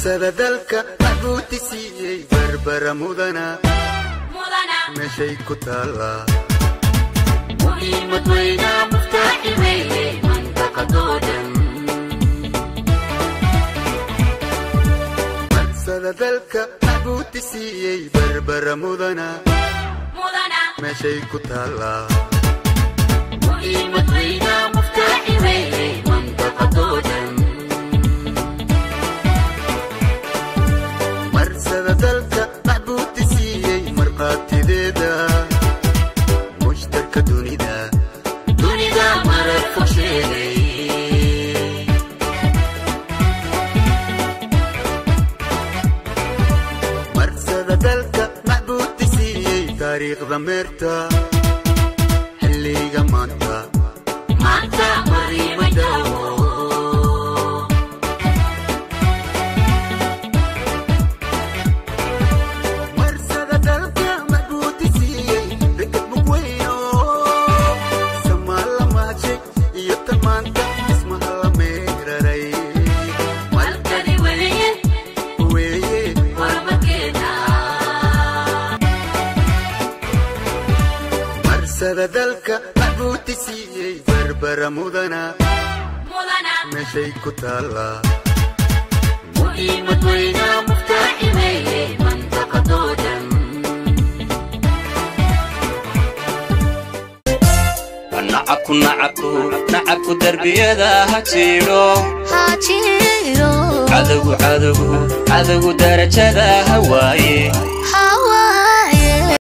marsada dalka maxbuuti siiyey barbara mudana meeshay ku taallaa muhiimad weyna muftaaxi weeye mandaqadoo dhan marsada dalka maxbuuti siiyey barbara mudana meeshay ku taallaa muhiimad weyna muftaaxi weeye mandaqadoo dhan marsada dalka maxbuuti siiyey markhaatideeda mushtarka dunida dunida marar fog sheegay marsada dalka maxbuuti siiyey taariikhda meerta xilliga maanta maanta mariima daawo marsada dalka maxbuuti siiyey rekad mugweyno samaala maajay iyo tan maanta ismaha la meeraray malkani weeye weeye horumarkeena marsada dalka maxbuuti siiyey barbara mudana meeshay ku taallaa muhiimad weyna muftaaxi weeye mandaqadoo dhan nacabku nacabku nacabku derbiyada ha jiidho hajiro cadowgu cadowgu cadowgu darajada ha waaye ha